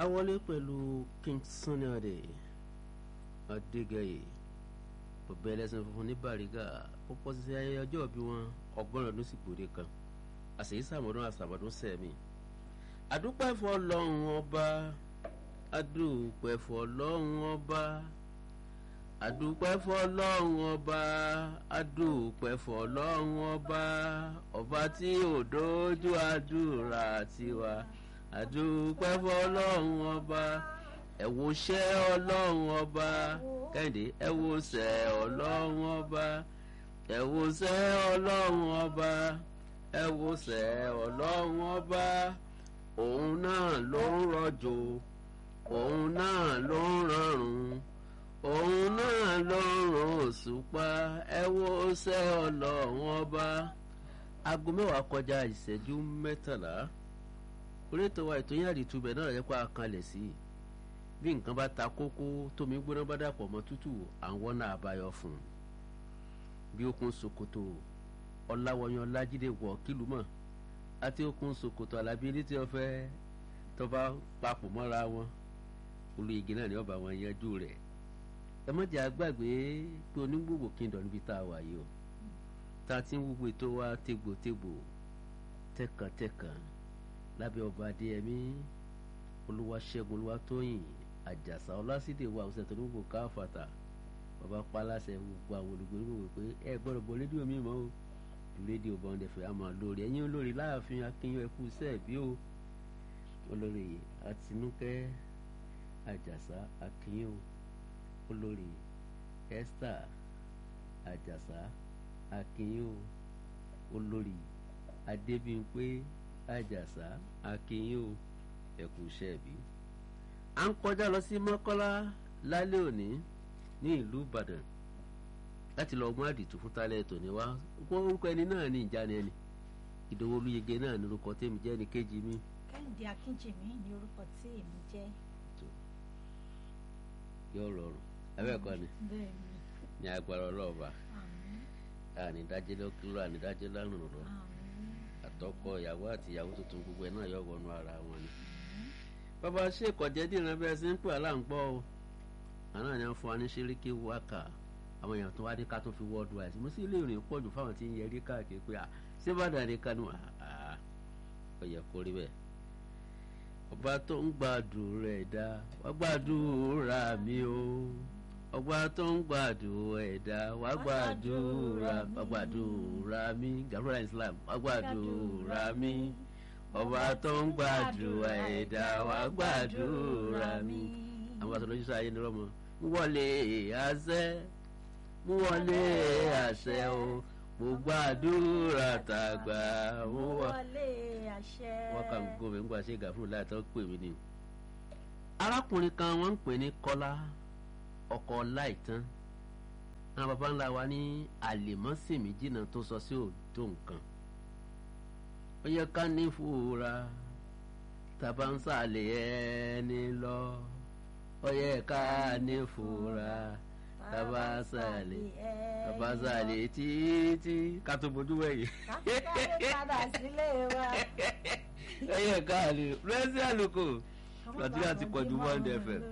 a wọlé pẹ̀lú King Sunny Adé Adégẹyè bọ̀bẹ ẹlẹ́sìn funfun ní Bàrígà ó pọ̀ sí ayẹyẹ ọjọ́ bí wọn ọgbọ́n ọdún sì gbòde kan àṣèyí sàmọ́dún àṣàmọ́dún sẹ́mi àdúpẹ́ fọ́ lọ́hùn ọba àdúpẹ́ fọ́ lọ́hùn ọba àdúpẹ́ fọ́ lọ́hùn ọba àdúpẹ́ fọ́ lọ́hùn ọba ọba tí ò dójú àdúrà tiwa àdúpẹ́ fọ́ lọ́hùn ọba ẹ wo ṣẹ́ ọlọ́run ọba kẹ́hìndé ẹ wo ṣẹ́ ọlọ́run ọba ẹ wo ṣẹ́ ọlọ́run ọba ẹ wo ṣẹ́ ọlọ́run ọba òun náà ló ń rọ̀jò òun náà ló ń rọrùn òun náà ló ń ràn òṣùpá ẹ wo ṣẹ́ ọlọ́run ọba aago mẹ́wàá kọjá ìṣẹ́jú mẹ́tàlá orí ètò wa ètò yín àdìtúbẹ̀ náà yẹ kó a kanlẹ̀ sí i bí nǹkan bá ta kókó tómi gbóná bá dàpọ̀ mọ́ tútù àwọn náà àbáyọ fún un bí okùn ṣòkòtò ọ̀làwọ̀yàn ọ̀làjídé wọ̀ kílù mọ̀ àti okùn ṣòkòtò alábí ilé tí wọ́n fẹ́ tó bá papọ̀ mọ́ra wọn olú igi náà ni ọba wọn yanjú rẹ̀ ẹ má jẹ́ àgbàgbé pé onígbògbò kíndọ̀ níbi tá a wà yìí o tá a ti ń wúwo ètò wa tégbòtégbò tẹkàntẹkàn lábẹ́ ọba adéyẹmí olúwaṣẹ́gun olúwatóyìn àjàsà ọlásídẹ̀ wa ọ̀sẹ̀ tó ní gbogbo káfàtà bàbá paláṣẹ gbogbo àwọn olùgbé gbogbo pé ẹ gbọ́dọ̀ bọ rédíò mi mọ́ o rédíò bọ́ndẹ̀ fẹ́ àmọ́ lórí ẹ̀yin olórí láàfin akínyìn ẹkú sẹ́ẹ̀bí o olórí àtinúkẹ́ àjàsà akínyìn o olórí esther àjàsà akínyìn o olórí adébímpé àjàsà akínyìn o ẹkú iṣẹ́ bí. à ń kọjá lọ sí mọ́kọ́lá lálẹ́ òní ní ìlú ìbàdàn láti lọ mú àdìtú fún tálẹ̀ tòní wá wọ́n orúkọ ẹni náà ní ìjánu ẹni ìdòwò olúyege náà ní orúkọ tèmi jẹ́ ní kejì mi. kẹ́hìndé akínjìmí ní orúkọ tí èmi jẹ́. yóò rọrùn abẹ́ẹ̀kọ́ ni bẹ́ẹ̀ni ní agbára ọlọ́ọ̀bà àmín ànídájẹ́ lọ́kìlọ́ ànídájẹ́ lánàá lọ àmín àtọkọ ìyàwó àti ìyàwó tuntun gbogbo ẹ̀ náà yọ wọnú ara wọn ni bàbá ṣe ìkọ̀jẹ́ dìran bí ẹ ṣe ń pè aláǹgbọ́ o àná ni wọ́n fún wa ní ṣíríkì wákà àwọn èèyàn tó wá ní ká tó fi wọ́ọ̀dù àìsí mo sì lè rìn pọ̀ jù fáwọn tí ń yẹrí káàkiri pé à ṣé bá dàrí kánú àá ó yẹ kó rí bẹ́ẹ̀. ọba tó ń gbàdúrà ẹ̀dá wá gbàdúrà mi o ọba tó ń gbàdúrà ẹ̀dá wá gbàdúrà wá gbàdúrà mi gàdúrà Islam wá gbàdúrà mi ọba tó ń gbàdúrà ẹ̀dá wá gbàdúrà mi. àwọn àtọ̀lọ́ sísọ ayé ni rọ́mọ ń wọlé àṣẹ ń wọlé àṣẹ o mo gbàdúrà tàgbà mo wà. wọlé àṣẹ. wọ́n kà ń gómìn nígbà ṣe gàfúrú láìtọ́ pè mí ni. arákùnrin kan wọ́n ń pè ní kọ́lá ọkọ̀ láìtán àwọn baba ńlá wa ní àlèmọ́sìmí jìnnà tó sọ sí òdo nǹkan ó yẹ ká ní fúra tàbá ń sàlẹ̀ ẹni lọ ó yẹ ká ní fúra tàbá ń sàlẹ̀ tàbá ń sàlẹ̀ títí ká tó bójú wẹ̀yìn. káfíńkáfí padà sílé wa. ó yẹ ká ní rẹ́sí àlùkò nàìjíríà ti pọ̀jù one fm.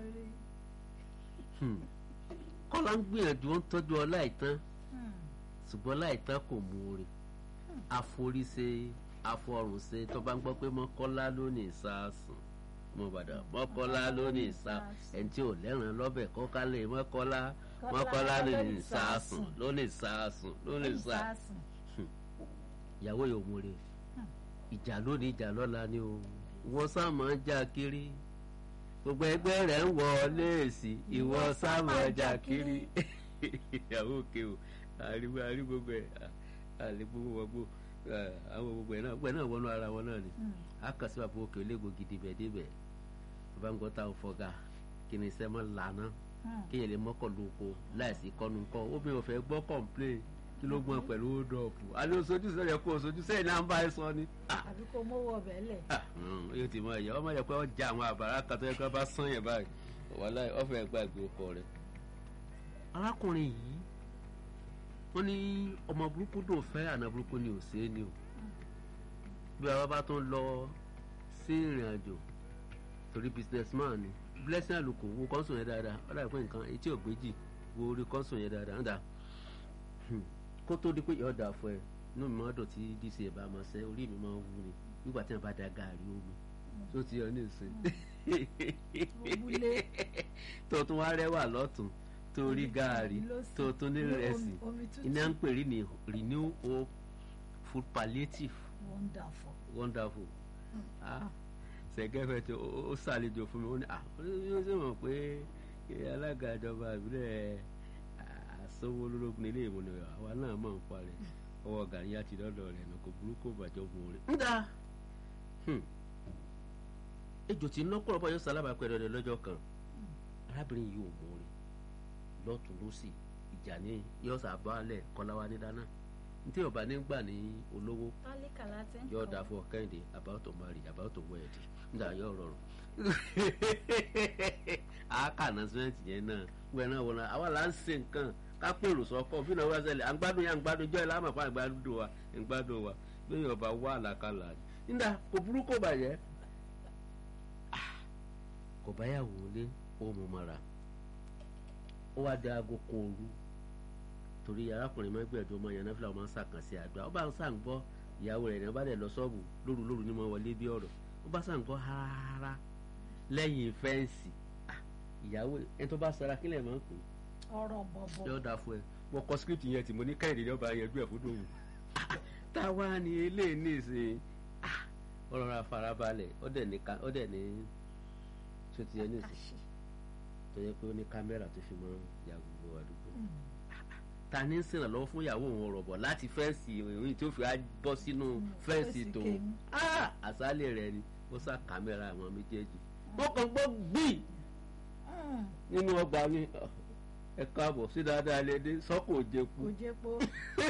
kọ́lá ń gbìyànjú ó ń tọ́jú ọ láìtán ṣùgbọ́n láìtán kò mú oore àforíṣe afọrùnṣe tó bá ń gbọ́ pé mọ́kọ́lá ló ní ìsásùn mọ́bàdà mọ́kọ́lá ló ní ìsá ẹni tí ò lẹ́ràn lọ́bẹ̀ kọ́kálẹ̀ mọ́kọ́lá mọ́kọ́lá ló ní ìsásùn ló ní ìsásùn ló ní ìsá ìyàwó yóò múre ìjà lónìí ìjà lọ́la ni o wọ́n sá máa ń já kiri gbogbo ẹgbẹ́ rẹ̀ ń wọ léèsì ìwọ sá máa ń já kiri ìyàwó òkè o àríwá àrí gbogbo ẹ̀ àlè gbogbo wọgbó àwọn gbogbo ẹ̀ náà gbogbo ẹ̀ náà wọnú ara wọn náà ni akasi bàbá òkè olégbò gidi bẹ̀ débẹ̀ bàbá ń gbọ́ táwọn fọ́gà kí ni iṣẹ́ mọ́ lànà kéèyàn lè mọ́kọ̀ lóko láìsí kọ́nu kọ́ obìnrin ò fẹ́ gbọ́ kọ̀ǹplé kí ló gbọ́n pẹ̀lú ódọ̀pù alẹ́ oṣooju sọ̀rọ̀ kó oṣooju sẹ́yìn náà ń bá ẹ sọ ni. àbí kò mówó ọbẹ̀ lẹ̀. yóò ti mọ ẹ̀yà ọmọ yẹ pé ọjà àwọn àbàrà kan tó yẹ kí wọ́n bá sán yẹn báyìí wàhálà ọ̀fẹ́ gbàgbé ọkọ rẹ̀. arákùnrin yìí wọ́n ní ọmọ burúkú dùn fẹ́ àná burúkú ni ò ṣeé ni o bí àwa bá tún lọ sí ìrìn àjò torí businessman ni blessing àlùkò wo kọ́ńsùn yẹn dáadáa ó dàbí pé nǹkan etí ògbéjì wo orí kọ́ńsùn yẹn dáadáa ń dà kó tó di pé yọ̀ọ́ dà fún ẹ inú mi máa dùn tí dc ẹ̀ bá máa ṣe orí mi máa ń wú ni nígbà tí wọn bá da gàárì omi tó ti yọ ní ìsìn Òbúlé. tó tún wá rẹwà lọ́tún tó rí gàárì lósì. tó tún ní Omi- rẹsì omi tútù. iná ń pè rí ní renew hope food palliative wonderful. wonderful ah sẹ̀gẹ́fẹ̀ tí ó ó ṣàlejò fún mi ó ní ah ó ní ó sì mọ̀ pé eh, alága ìjọba ìbílẹ̀ àsọwọ́ ológun ilé ìmúlẹ̀ àwa náà mọ̀ ń parẹ́ ọwọ́ gàrí àti lọ́dọ̀ rẹ̀ nà kò burúkú bàjọ́ bùn rẹ̀. ń dà ejò tí lọ́pọ̀lọpọ̀ yóò sálábà pẹ̀lú rẹ̀ lọ́jọ́ kan arábìnrin yìí ò mú rẹ̀ lọ́tún lọ́sì ìjà ní yóò sábàálẹ̀ kọ́láwá ní dáná ní tí yorùbá nígbà ní olówó tálíkà láti ń yóò kọ́. dáa fún ọ kẹ́hìndé about to marry about to wed nígbà yóò rọrùn àákàná sẹ́ǹtì yẹn náà gbẹ náà wọ̀nà àwa là ń ṣe nǹkan ká pèrò sọ́kọ̀ fún ìnáwó ẹsẹ̀ à ń gbádùn yà ń gbádùn jọ́ ẹ̀ láàmú àpá àgbàdo wa ń gbádùn wa lóyún ọba wà àlàkalà nígbà kò burú kò bàjẹ́ Ah, kò báyàwó lé ó mú mara ó wá da aago kan òru torí arákùnrin máa ń gbẹ̀dọ̀ ọmọ yẹn náà fúlà ọmọ sàkànṣe àdúrà ó bá ń sàn gbọ́ ìyàwó rẹ̀ náà bá dẹ̀ lọ sọ́ọ̀bù lóru lóru ní mo wọlé bí ọ̀rọ̀ ó bá sàn gbọ́ rárá lẹ́yìn fẹ́ǹsì Ah, ìyàwó ẹni tó bá sara kílẹ̀ máa ń pè ọ̀rọ̀ é bọ̀bọ̀. yóò dáa fún ẹ mo kọ script yẹn tí mo ní kẹ́hìndé ní ọba yẹn gbé ẹ̀ fún dòwò táwa ni eléyìí ní ìsìn Ah, ọ̀rọ̀ ra farabalẹ̀ ó dẹ̀ ní ká ó dẹ̀ ní ṣó ti yẹ ní ìsìn Àṣì. tó yẹ pé ó ní kámẹ́rà tó fi mọ́ ya gbogbo àdúgbò ta ní ń sìnrànlọ́wọ́ fún ìyàwó òun ọ̀rọ̀ bọ̀ láti fẹ́ǹsì ìròyìn tí ó fi á bọ́ sínú fẹ́ǹsì fẹ́ǹsì tòun kèémí. Ah! àsálẹ̀ rẹ̀ ni ó sá kámẹ́rà àwọn méjèèjì wọ́n kàn gbọ́ gbìn Mm, nínú ọgbà ni "Ah, ẹ káàbọ̀ sí dáadáa lédè sọ́kò òjèkú kò jẹ́ po.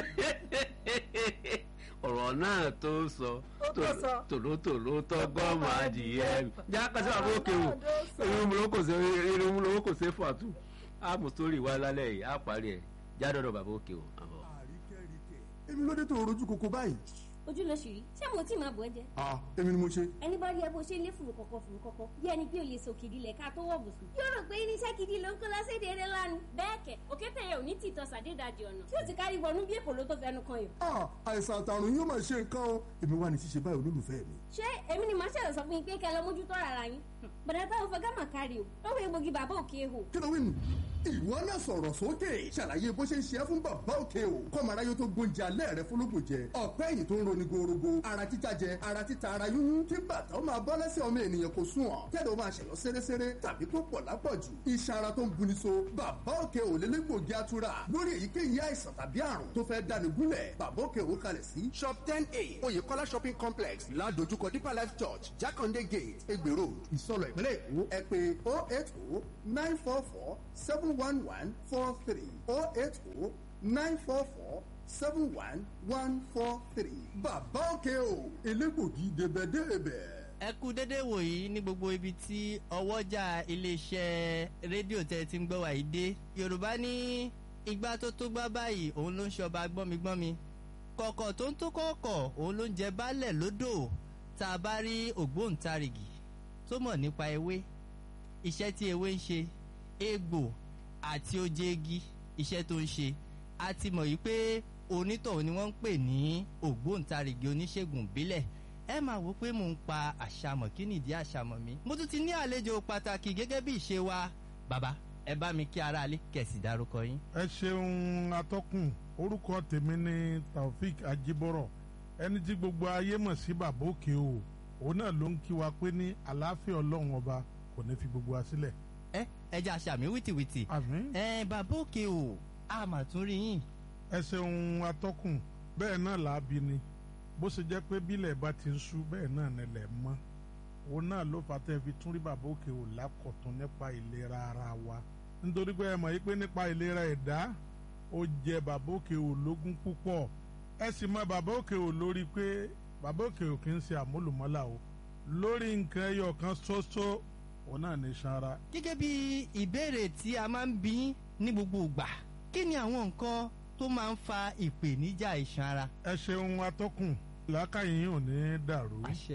ọ̀rọ̀ náà tó sọ Ó tó sọ. tòlótòló tọ́gọ́mọ adìyẹ mi já kásí àwọn òkè wò Ọ̀rọ̀ náà tó sọ. irun ló kò sí irun ló kò sí fàtú àmú sórí wa lálẹ́ yìí á parí ẹ̀ já dọ́dọ̀ bàbá òkè wò àbọ̀. àríkẹ́ríkẹ́ èmi ló dé tó rojú koko báyìí. ojú ló ṣì rí ṣé mo tí máa bọ̀ ẹ́ jẹ́ ah èmi ni mo ṣe. ẹni bá rí ẹ bó ṣe ń lé fùrù kọ̀kọ̀ fùrù kọ̀kọ̀ bí ẹni pé o lè so kìdí lẹ̀ ká tó wọ̀ bùsùn. yóò rò pé irinṣẹ́ gidi ló ń kó lọ́sẹ̀ déédéé lánàá. bẹ́ẹ̀ kẹ̀ òkété yẹn ò ní tìtọ́ sàdédàjì ọ̀nà tí ó ti kárí wọnú bí èkó ló tó fẹnu kan yìí. ah àìsàn àtàrùn yóò máa ṣe nǹkan o èmi wà ní ṣíṣe báyìí olólùfẹ́ mi. ṣé èmi ni màá ṣẹ̀rọ̀ sọ fún yín pé kẹ́ ẹ lọ mójútó ara yín. bọ̀dá táwọn fẹ́ gámà kárí o lọ́wọ́ egbògi bàbá òkè ehò. kí ló wí nù. ìwọ náà sọ̀rọ̀ sókè ṣàlàyé bó ṣe ń ṣe é fún bàbá òkè o kọ́mọ̀ráyé tó gbóúnjẹ alẹ́ rẹ fúnlógún jẹ ọ̀pẹ́ ẹ̀yìn tó ń roni gorogo ara títa jẹ ara títa ara yúnyún kí bàtà ó máa bọ́ lẹ́sẹ̀ ọmọ ènìyàn kò sùn ọ̀ kẹ́lẹ́ ó máa ṣẹ̀yọ́ séréséré tàbí tó pọ̀ lápọ̀jù iṣan ara tó ń buni so bàbá òkè ò lélẹ́gbògi atura lórí èyíkéyìí àìsàn tàbí àrùn tó fẹ́ dáni gúnlẹ̀ bàbá òkè ò kalẹ̀ sí shop ten a oyèkọ́lá shopping complex ládojúkọ deeper life church jákàndé gate egbè road ìsọlọ ìpínlẹ̀ èkó ẹ pé oh eight oh nine four four seven one one four three oh eight oh nine four four seven one one four three bàbá òkè o elégbògi débẹ̀débẹ̀. ẹ kú dédé wòyí ní gbogbo ibi tí ọwọ́jà iléeṣẹ́ rédíò tẹ́ ẹ ti ń gbọ́ wà yìí dé yorùbá ní igbá tó tó gbá báyìí òun ló ń ṣọba gbọ́migbọ́mi kọ̀kọ̀ tó ń tó kọ̀ọ̀kọ̀ òun ló ń jẹ baálẹ̀ lódò tá a bá rí ògbóǹtarìgì tó mọ̀ nípa ewé iṣẹ́ tí ewé ń ṣe egbò àti oje igi iṣẹ́ tó ń ṣe a ti mọ̀ yìí pé onítọ̀hún ni wọ́n ń pè ní ògbóǹtarìgì oníṣègùn ìbílẹ̀ ẹ máa wò pé mò ń pa àṣàmọ̀ kí nìdí àṣàmọ̀ mi. mo tún ti ní àlejò pàtàkì gẹ́gẹ́ bí ìṣe wa bàbá ẹ bá mi kí aráalé kẹ̀sì dárúkọ yín. ẹ ṣeun atọ́kùn orúkọ tèmi ni taofik ajibọrọ ẹni tí gbogbo ayé mọ̀ sí bàbá òkè o òun náà ló ń kí wa pé ní àlàáfíà ọlọ́run ọba kò ní fi gbogbo wa sílẹ̀. ẹ ẹ jẹ́ àṣàmì wìtìwìtì. àmín ẹ bàbá òkè o a mà tún rí yín. ẹ ṣeun atọ́kùn bẹ́ẹ̀ náà làábi ni bó ṣe jẹ́ pé bílẹ̀ bá ti ń ṣú bẹ́ẹ̀ náà nílẹ̀ mọ́ òun náà ló fà tẹ́ fi tún rí bàbá òkè ò lákọ̀tún nípa ìlera ara wa nítorí pé ẹ mọ̀ yí pé nípa ìlera ẹ̀dá ó jẹ bàbá òkè ò lógún púpọ̀ ẹ sì mọ bàbá òkè ò lórí pé bàbá òkè ò kì í ṣe àmúlùmọ́là o lórí nǹkan ẹyọ kan ṣoṣo òun náà ní sanra gẹ́gẹ́ bí ìbéèrè tí a máa ń bí ní gbogbo ìgbà kí ni àwọn nǹkan tó máa ń fa ìpèníjà iṣan ara. ẹ ṣeun atọ́kùn làákàyè yín ò ní dàrú àṣẹ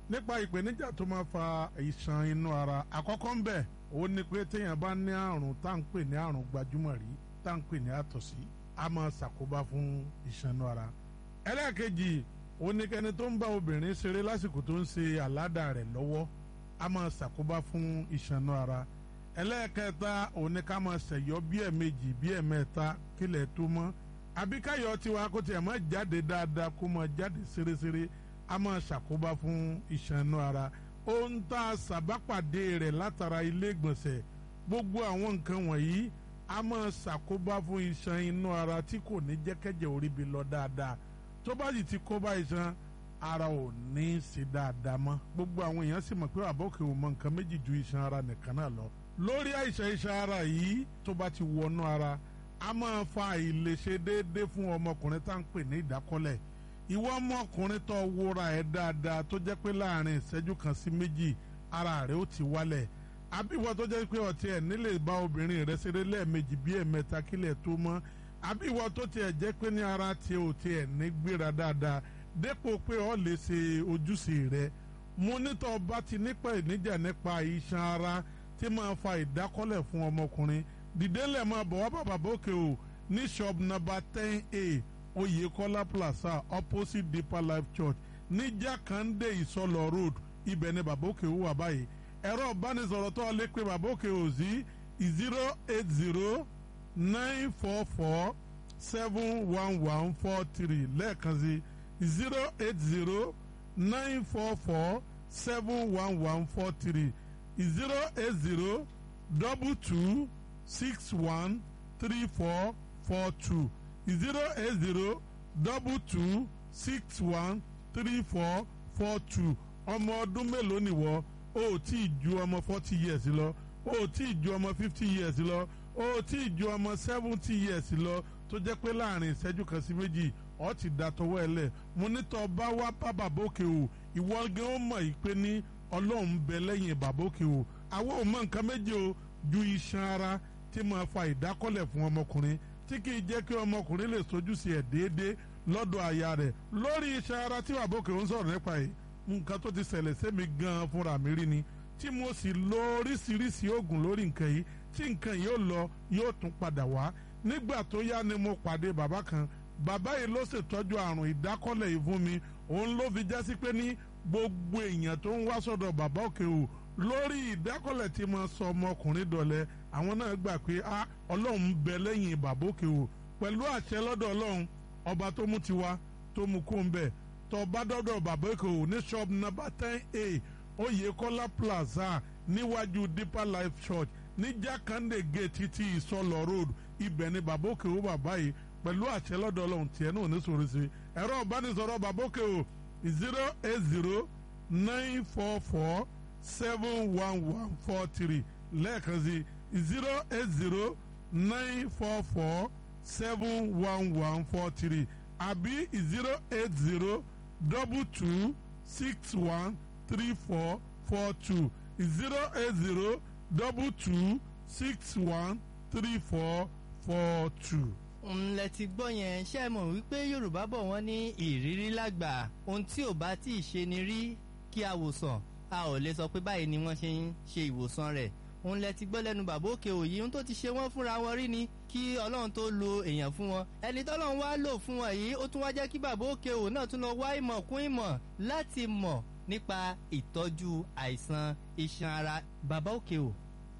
nípa ìpèníjà tó máa fa ìṣàn inú ara àkọ́kọ́ ń bẹ̀ ó ní pé téèyàn bá ní àrùn tá à ń pè ní àrùn gbajúmọ̀ rí tá à ń pè ní àtọ̀sí a máa ṣàkóbá fún ìṣàn inú ara ẹlẹ́ẹ̀kejì ó ní kẹ́ni tó ń bá obìnrin ṣeré lásìkò tó ń ṣe àládà rẹ̀ lọ́wọ́ a máa ṣàkóbá fún ìṣàn inú ara ẹlẹ́ẹ̀kẹta ó ní ká máa ṣẹ̀yọ́ bí ẹ̀ẹ̀mejì bí ẹ̀ẹ̀mẹ́ta kílẹ̀ tó mọ́ àbí káyọ̀ tiwa kó tiẹ̀ máa jáde dáadáa kó máa jáde ṣeréṣeré a máa ṣàkóbá fún ìṣàn inú ara ohun tá a ṣàbápàdé rẹ̀ látara ilé ìgbọ̀nsẹ̀ gbogbo àwọn nǹkan wọ̀nyí a máa ṣàkóbá fún iṣan inú ara tí kò ní jẹ́kẹ́jẹ́ orí bi lọ dáadáa tó bá sì ti kó bá iṣan ara ò ní í ṣe dáadáa mọ́ gbogbo àwọn èèyàn sì mọ̀ pé àbọ̀kẹ́ ò mọ nǹkan méjì ju iṣan ara nìkan náà lọ lórí àìsàn iṣan ara yìí tó bá ti wọnú ara a máa fa àìlèṣe déédéé fún ọmọkùnrin tá à ń pè ní ìdákọ́lẹ̀ ìwọ ọmọkùnrin tó wúra ẹ̀ dáadáa tó jẹ́ pé láàrin ìṣẹ́jú kan sí méjì ara rẹ̀ ó ti wálẹ̀ àbíwọ tó jẹ́ pé ọtí ẹ̀ nílè bá obìnrin rẹ̀ ṣeré lẹ́ẹ̀mejì bí ẹ̀mẹ́ta kílẹ̀ tó mọ́ àbíwọ tó tiẹ̀ jẹ́ pé ní ara tiẹ̀ ò tiẹ̀ ní gbéra dáadáa dépò pé ọ lè ṣe ojúṣe rẹ̀ mo nítọ́ bá ti nípa ìníjà nípa iṣan ara tí máa fa ìdákọ́lẹ̀ fún ọmọkùnrin dìdélẹ̀ máa bọ̀ wá bàbá bókè o ní shop number ten a Oyèkọ́lá plaza opposite Deeper Life Church ní Jákàndé Ìsọlọ road ibẹ̀ ni bàbá òkè wà báyìí ẹ̀rọ ìbánisọ̀rọ̀ tó lè pe bàbá òkè ò sí zero eight zero nine four four seven one one four three lẹ́ẹ̀kan sí zero eight zero nine four four seven one one four three zero eight zero double two six one three four four two zero eight zero double two six one three four four two ọmọ ọdún mélòó nìwọ o ò tí ì ju ọmọ forty years lọ o ò tí ì ju ọmọ fifty years lọ o ò tí ì ju ọmọ seventy years lọ tó jẹ́ pé láàrin ìṣẹ́jú kan sí méjì ọ ti da tọwọ́ ẹ lẹ̀ mo ní tọ́ bá wá bá bàbá òkè o ìwọ gan ó mọ̀ yìí pé ní ọlọ́run bẹ lẹ́yìn bàbá òkè o àwọn ò mọ nǹkan méje o ju iṣan ara tí máa fa ìdákọ́lẹ̀ fún ọmọkùnrin tí kì í jẹ́ kí ọmọkùnrin lè sojú sí ẹ̀ déédéé lọ́dọ̀ aya rẹ̀ lórí iṣan ara tí bàbá òkè ń sọ̀rọ̀ nípa yìí nǹkan tó ti ṣẹlẹ̀ sẹ́mi gan-an fúnra mi rí ni tí mo sì lo oríṣiríṣi oògùn lórí nǹkan yìí tí nǹkan yìí ó lọ yóò tún padà wá nígbà tó yá ni mo pàdé bàbá kan bàbá yìí ló ṣètọ́jú àrùn ìdákọ́lẹ̀ yìí fún mi òun ló fi jásí pé ní gbogbo èèyàn tó ń wá sọ́dọ̀ bàbá òkè o lórí ìdákọ́lẹ̀ tí mo sọ ọmọkùnrin dọ̀lẹ́ àwọn náà gbà pé a ọlọ́run ń bẹ lẹ́yìn bàbá òkè o pẹ̀lú àṣẹ lọ́dọ̀ ọlọ́run ọba tó mú tiwa tó mú kó ń bẹ̀ tó bá dọ́dọ̀ bàbá òkè o ní shop number ten a Oyèkọ́lá plaza níwájú Deeper Life Church ní Jákàndé gate ti Ìsọlọ road ibẹ̀ ni bàbá òkè o bàbá yìí pẹ̀lú àṣẹ lọ́dọ̀ ọlọ́run tiẹ̀ náà ní sòrò sí ẹ̀rọ ìbánisọ̀rọ̀ bàbá òkè o zero eight zero nine four four seven one one four three lẹ́ẹ̀kan sí zero eight zero nine four four seven one one four three àbí zero eight zero double two six one three four four two zero eight zero double two six one three four four two. ńlẹ̀ ti gbọ́ yẹn ṣe é mọ̀ wípé yorùbá bọ̀ wọ́n ní ìrírí lágbà ohun tí ò bá tí ì ṣe ni rí kí a wòsàn a ò lè sọ pé báyìí ni wọ́n ṣe ń ṣe ìwòsàn rẹ̀ òun lẹ ti gbọ́ lẹ́nu bàbá òkè òyì ohun tó ti ṣe wọ́n fúnra wọn rí ni kí ọlọ́run tó lo èèyàn fún wọn ẹni tọ́lọ́run wá lò fún wọn yìí ó tún wá jẹ́ kí bàbá òkè òun náà tún lọ wá ìmọ̀ kún ìmọ̀ láti mọ̀ nípa ìtọ́jú àìsàn iṣan ara bàbá òkè ò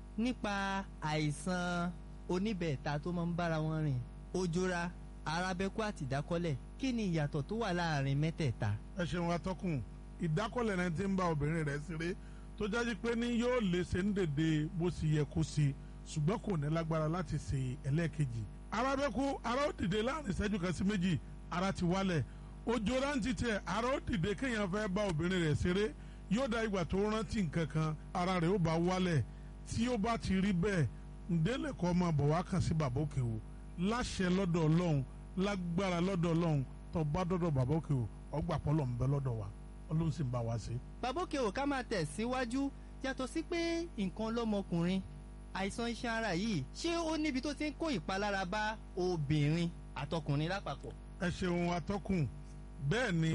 nípa àìsàn oníbẹ̀ẹ̀ta tó máa ń bára wọn rìn ojora arábẹ́kú àti ìdákọ́lẹ̀ kí ni ìyàtọ̀ tó wà láàrin mẹ́tẹ̀ẹ̀ta. ẹ ṣeun atọ́kùn ìdákọ́lẹ̀ náà ti ń bá obìnrin rẹ̀ ṣeré tó jáde pé ní yóò lè ṣe ń dèdè bó ṣe yẹ kó ṣe ṣùgbọ́n kò ní lágbára láti ṣe ẹlẹ́ẹ̀kejì. arábẹ́kú ara ó dìde láàrin ìṣẹ́jú kan sí méjì ara ti wálẹ̀ ojú rántí tẹ ara ó dìde kéèyàn fẹ́ bá obìnrin rẹ̀ ṣeré yóò da ìgbà tó rántí nǹkan kan ara rẹ̀ ó bá wálẹ̀ tí ó bá ti rí bẹ́ẹ̀ ǹdẹ́lẹ̀ kọ́ máa bọ̀ wá kàn sí bàbá òkè o láṣẹ lọ́dọ̀ ọlọ́run lágbára lọ́dọ̀ ọlọ́run tó bá dọ́dọ̀ bàbá òkè o ọgbà pọ́lọ̀ ń bẹ lọ́dọ̀ wa ọlọ́run sì ń bá wa ṣe. bàbá òkè ò ká máa tẹ̀ síwájú yàtọ̀ sí pé nǹkan lọ́mọkùnrin àìsàn iṣan ara yìí ṣé ó níbi tó ti ń kó ìpalára bá obìnrin àtọkùnrin lápapọ̀. ẹ ṣeun atọ́kùn bẹ́ẹ̀ ni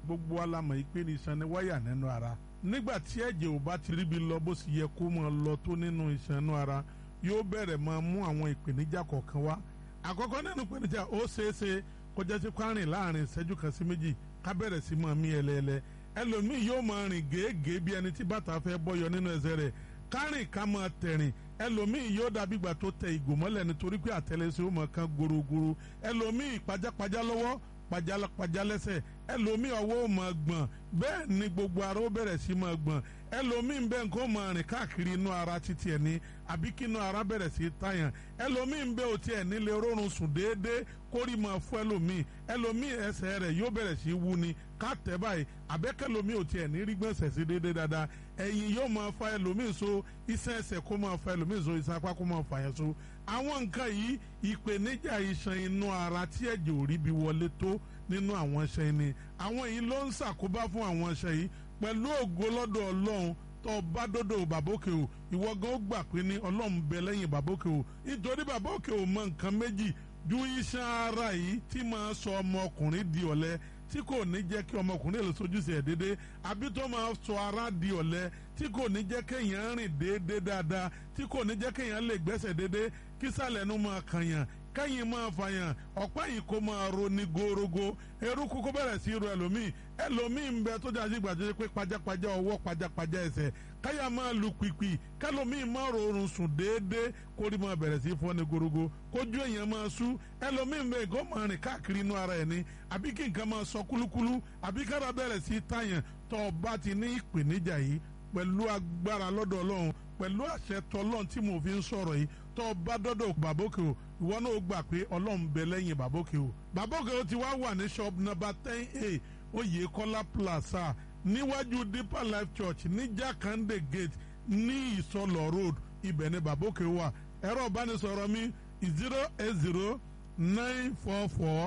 gbogbo alamọ̀ yìí pé ní iṣan ni wáyà nínú ara nígbà tí ẹ̀jẹ̀ ò bá ti ríbi lọ bó sì yẹ kó máa lọ tó nínú iṣan inú ara yóò bẹ̀rẹ̀ máa mú àwọn ìpèníjà kọ̀ọ̀kan wá àkọ́kọ́ nínú ìpèníjà ó ṣeéṣe kọjá sí kwárìn láàrin ìṣẹ́jú kan sí méjì ká bẹ̀rẹ̀ sí máa mí ẹlẹ́ẹ̀lẹ́ ẹlòmíì yóò máa rìn gèégèé bí ẹni tí bàtà fẹ́ bọ́yọ nínú ẹsẹ̀ rẹ̀ kárìn ká máa tẹ̀rìn ẹlòmíì yóò dàbí ìgbà tó tẹ ìgò mọ́lẹ̀ nítorí pé àtẹlẹsẹ̀ ó máa kan gorogoro ẹlòmíì pajápajá lọ́wọ́ pajápajá lẹ́sẹ̀ ẹlòmíì ọwọ́ ó máa gbọ̀n bẹ́ẹ̀ ni gbogbo ara ó bẹ̀rẹ̀ sí máa gbọ̀n ẹlòmíì ń bẹ nǹkan ó máa rìn káàkiri inú ara títí ẹ̀ ní àbí kí inú ara bẹ̀rẹ̀ sí tàyàn ẹlòmíì ń bẹ òtí ẹ̀ nílé rọrùn sùn déédéé kórì máa fún ẹlòmíì ẹlòmíì ẹsẹ̀ rẹ̀ yóò bẹ̀rẹ̀ sí wú ni ká tẹ̀ báyìí àbẹ́kẹ́lòmíì òtí ẹ̀ ní rí gbọ̀nsẹ̀ sí déédéé dáadáa ẹ̀yìn yóò máa fa ẹlòmíì so iṣan ẹsẹ̀ kó máa fa ẹlòmíì so iṣan apá kó máa fa yẹn so àwọn nǹkan yìí ìpèníjà iṣan inú ara tí ẹ̀jẹ̀ ò rí bí wọlé tó nínú àwọn iṣan ni àwọn yìí ló ń ṣàkóbá fún àwọn iṣan yìí pẹ̀lú ògo lọ́dọ̀ ọlọ́run tó bá dọ́dọ̀ bàbókè o ìwọ gan ó gbà pé ní ọlọ́run bẹ lẹ́yìn bàbókè o nítorí bàbókè o mọ nǹkan méjì ju iṣan ara yìí tí máa sọ ọmọkùnrin di ọ̀lẹ tí kò ní jẹ́ kí ọmọkùnrin lè sojúṣe ẹ̀ déédé àbí tó máa sọ ara di ọ̀lẹ tí kò ní jẹ́ kéèyàn rìn déédé dáadáa tí kò ní jẹ́ kéèyàn lè gbẹ́sẹ̀ déédé kí sàlẹ̀ nu máa kànyàn kẹ́yìn máa fàyàn ọ̀pá yìí kó máa ro ní gorogo eruku kó bẹ̀rẹ̀ sí ro ẹlòmíì ẹlòmíì ń bẹ tó jáde gbàdúrà pé pajápajá ọwọ́ pajápajá ẹsẹ̀ káyà máa lu pìpì kẹlòmíì máa rọrùn sùn déédéé kórì máa bẹ̀rẹ̀ sí fọ́ ní gorogo kójú èèyàn máa sú ẹlòmíì ń bẹ kó máa rìn káàkiri inú ara ẹ̀ ní àbí kí nǹkan máa sọ kúlúkúlú àbí kára bẹ̀rẹ̀ sí tàyàn tó o bá ti ní ìpèníjà yìí pẹ̀lú agbára lọ́dọ̀ ọlọ́run pẹ̀lú àṣẹ tọlọ́run tí mo fi ń sọ̀rọ̀ yìí tó o bá dọ́dọ̀ bàbókè o ìwọ náà gbà pé ọlọ́run bẹ lẹ́yìn bàbókè o bàbókè o ti wá wà ní shop number ten a oyèkọ́lá plaza níwájú deeper life church ní jakande gate ní ìsọlọ road ibẹ̀ ni bàbókè wà ẹ̀rọ ìbánisọ̀rọ̀ mi zero eight zero nine four four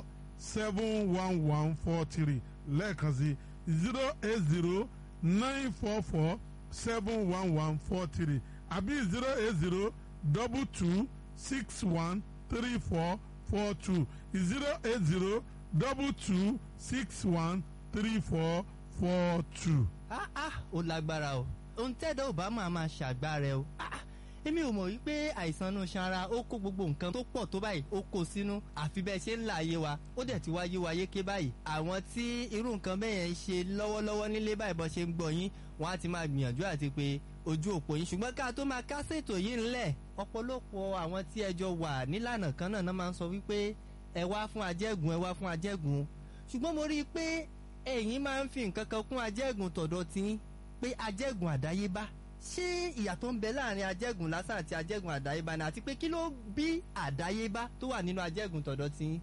seven one one four three lẹ́ẹ̀kan sí zero eight zero nine four four seven one one four three àbí zero eight zero double two six one three four four two zero eight zero double two six one three four four two. ah ah ó lágbára o ohun tẹ́dọ̀ ò bá máa máa ṣàgbára ẹ o ah ah èmi ò mọ̀ wípé àìsàn inú sanra ó kó gbogbo nǹkan tó pọ̀ tó báyìí ó kó sínú àfi bẹ́ẹ̀ ṣe ń là ayé wa ó dẹ̀ ti wá yé wa yéké báyìí àwọn tí irú nǹkan bẹ́ẹ̀ yẹn ń ṣe lọ́wọ́lọ́wọ́ nílé báyìí bọ́ ṣe ń gbọ́ yín wọ́n á ti máa gbìyànjú àti pé ojú òpó yín ṣùgbọ́n ká tó máa kásẹ̀ ètò yìí ńlẹ̀ ọ̀pọ̀lọpọ̀ àwọn tí ẹjọ́ wà nílànà kan náà máa ń sọ wípé ẹ wá fún ajẹ́gùn ẹ wá fún ajẹ́gùn ṣùgbọ́n mo rí i pé ẹ̀yin máa ń fi nǹkan kan kún ajẹ́gùn tọ̀dọ̀ tí pé ajẹ́gùn àdáyébá ṣé ìyàtọ̀ ń bẹ láàrin ajẹ́gùn lásán àti ajẹ́gùn àdáyébá ni àti pé kí ló bí àdáyébá tó wà nínú ajẹ́gùn tọ̀dọ̀ tí.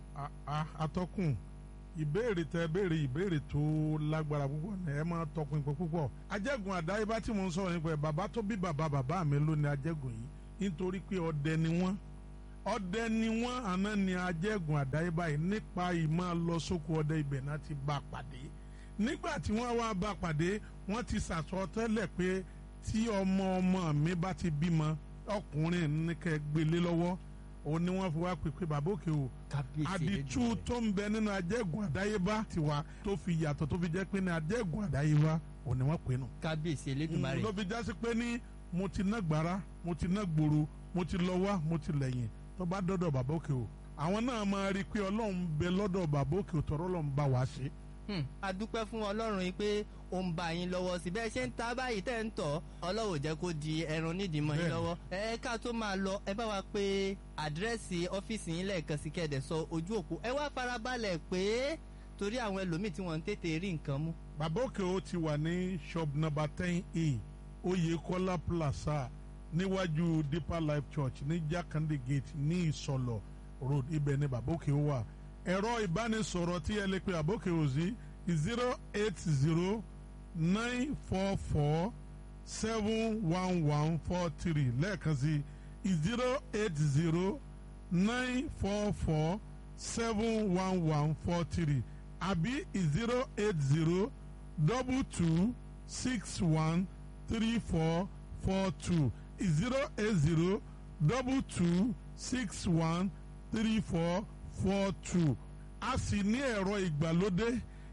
atọ́kùn ìbéèrè tẹ béèrè ìbéèrè tó lágbára púpọ̀ ní ẹ máa tọkùn ìpè púpọ̀ ajẹ́gùn àdáyébá tí mo ń sọ̀rọ̀ nípa ẹ̀ bàbá tó bí bàbá bàbá mi ló ní ajẹ́gùn yìí nítorí pé ọdẹ ni wọ́n ọdẹ ni wọ́n àná ni ajẹ́gùn àdáyébá yìí nípa ìmọ̀ lọ sóko ọdẹ ibẹ̀ náà ti bá a pàdé nígbà tí wọ́n wá bá a pàdé wọ́n ti sàsọtẹ́lẹ̀ pé tí ọmọ ọmọ mi bá ti bímọ ọkùnrin ní kẹ́ gbélé lọ́wọ́ òun ni wọ́n fi wá pè pé bàbá òkè o àdìtú tó ń bẹ nínú ajẹ́gùn àdáyébá tiwa tó fi yàtọ̀ tó fi jẹ́ pé ní ajẹ́gùn àdáyébá òun ni wọ́n pè nù. kábíyèsí elédùnmarè. ló fi jásí pé ní mo ti ná gbàrà mo ti ná gbòòrò mo ti lọ wá mo ti lẹ́yìn tó bá dọ́dọ̀ bàbá òkè o àwọn náà máa rí i pé ọlọ́run bẹ lọ́dọ̀ bàbá òkè o tọ́rọ́ ọlọ́run bá wa ṣe. a dúpẹ́ fún ọlọ́run yìí pé ó ń bá yín lọ́wọ́ sí bẹ́ẹ̀ ṣe ń ta báyìí tẹ́ ń tọ̀ ọlọ́wọ́ jẹ́ kó di ẹran nídìí mọ́ yín lọ́wọ́ ẹ ká tó máa lọ ẹ bá wa pé àdírẹ́sì ọ́fíìsì yín lẹ́ẹ̀kan sí kẹ́ẹ̀dẹ̀ sọ ojú òpó ẹ wá farabalẹ̀ pé torí àwọn ẹlòmíì tí wọ́n ń tètè rí nǹkan mú. bàbá òkè o ti wà ní shop number ten e oyèkọ́lá plaza níwájú deeper life church ní jákàndé gate ní ìsọlọ road ibẹ̀ ni bàbá òkè o wà ẹ̀rọ ìbánisọ̀rọ̀ tí ẹ lè pe bàbá òkè o sí zero eight zero nine four four seven one one four three lẹ́ẹ̀kan sí zero eight zero nine four four seven one one four three àbí zero eight zero double two six one three four four two zero eight zero double two six one three four four two a sì ní ẹ̀rọ ìgbàlódé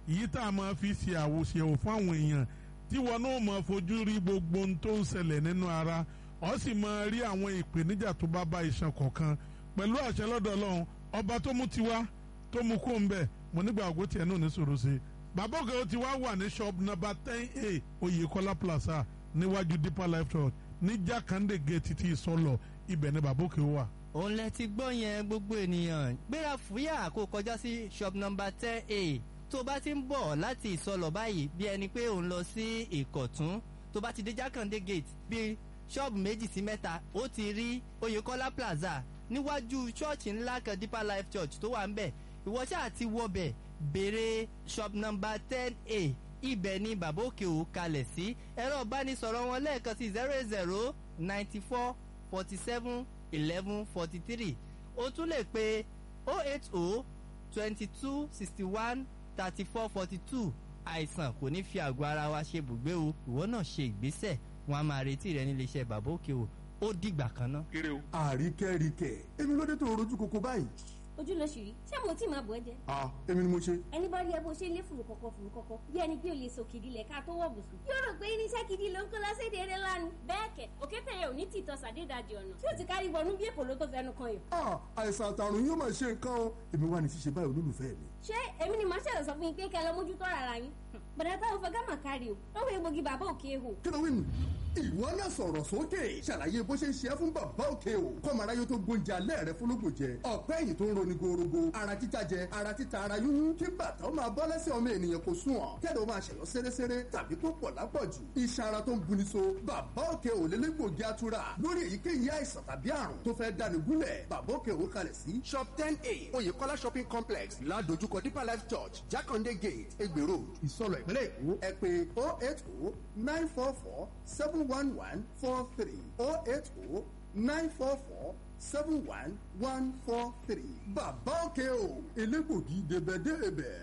èyí tá a máa fi ṣe àwòṣèwò fún àwọn èèyàn tí wọn náà máa fojú rí gbogbo ohun tó ń ṣẹlẹ̀ nínú ara ọ sì máa rí àwọn ìpèníjà tó bá bá iṣan kọ̀ọ̀kan pẹ̀lú àṣẹ lọ́dọ̀ ọlọ́run ọba tó mú tiwa tó mú kó ń bẹ̀ mo nígbà àgọ́ tiẹ̀ náà ní sòrò sí i bàbá òkè ó ti wá wà ní shop number ten a oyèkọ́lá plaza níwájú deeper life church ní jákàndé gate ti ìsọlọ ibẹ̀ ni bàbá òkè wà. òun lẹ ti gbọ́ yẹn gbogbo ènìyàn gbéra fúyà kó kọjá sí shop number ten a tó bá ti ń bọ̀ láti ìsọlọ̀ báyìí bí ẹni pé òun lọ sí ìkọ̀tún tó bá ti dé jákàndé gate bí ṣọ́ọ̀bù méjì sí mẹ́ta ó ti rí oyèkọ́lá plaza níwájú ṣọ́ọ̀ṣì ńlá kan deeper life church tó wà ń bẹ̀ ìwọ ṣáà ti wọbẹ̀ béèrè shop number ten a ibẹ̀ ni bàbá òkè ò kalẹ̀ sí ẹ̀rọ ìbánisọ̀rọ̀ wọn lẹ́ẹ̀kan sí zero eight zero ninety four forty seven eleven forty three o tún lè pe oh eight oh twenty two sixty one thirty four forty two àìsàn kò ní fi àgọ́ ara wa ṣe bùgbé o ìwọ náà ṣe ìgbésẹ̀ wọn a máa retí rẹ nílé iṣẹ́ bàbá òkè o ó dìgbà kan náà. àríkẹ́ríkẹ́ èmi ló dé tó rojú koko báyìí. ojú ló ṣì rí ṣé mo tí máa bọ̀ ẹ́ jẹ́ ah èmi ni mo ṣe. ẹni bá rí ẹ bó ṣe lé fùrù kọ̀kọ̀ fùrù kọ̀kọ̀ bí ẹni pé o lè so kìdí lẹ̀ ká tó wọ̀ bùsùn. yóò rò pé irinṣẹ́ gidi ló ń kó lọ séde eré lánàá. bẹ́ẹ̀ kẹ̀ òkété yẹn ò ní tìtọ́ sàdédàjì ọ̀nà tí ó ti kárí wọnú bí èkó ló tó fẹnu kan yìí. ah àìsàn àtàrùn yóò máa ṣe nǹkan o èmi wà ní ṣíṣe báyìí olólùfẹ́ mi. ṣé èmi ni màá ṣẹlẹ̀ sọ fún yín pé kẹ́ ẹ lọ mójútó ara yín. bọ̀dá táwọn fẹ́ gámà kárí o lọ́wọ́ egbògi bàbá òkè hò. kí ló wí nù. ìwọ náà sọ̀rọ̀ sókè ṣàlàyé bó ṣe ń ṣe é fún bàbá òkè o kọ́mọ̀ráyé tó gbóúnjẹ alẹ́ rẹ fúnlógún jẹ ọ̀pẹ́ ẹ̀yìn tó ń roni gorogo ara títa jẹ ara títa ara yúnyún kí bàtà ó máa bọ́ lẹ́sẹ̀ ọmọ ènìyàn kò sùn ọ̀ kẹ́lẹ́ ó máa ṣẹ̀yọ́ sérésére tàbí tó pọ̀ lápọ̀jù iṣan ara tó ń buni so bàbá òkè ò lélẹ́gbògi atura lórí èyíkéyìí àìsàn tàbí àrùn tó fẹ́ dáni gúnlẹ̀ bàbá òkè ò kalẹ̀ sí shop ten a oyèkọ́lá shopping complex ládojúkọ deeper life church jákàndé gate egbè road ìsọlọ ìpínlẹ̀ èkó ẹ pé oh eight oh nine four four seven one one four three oh eight oh nine four four seven one one four three bàbá òkè o elégbògi débẹ̀débẹ̀.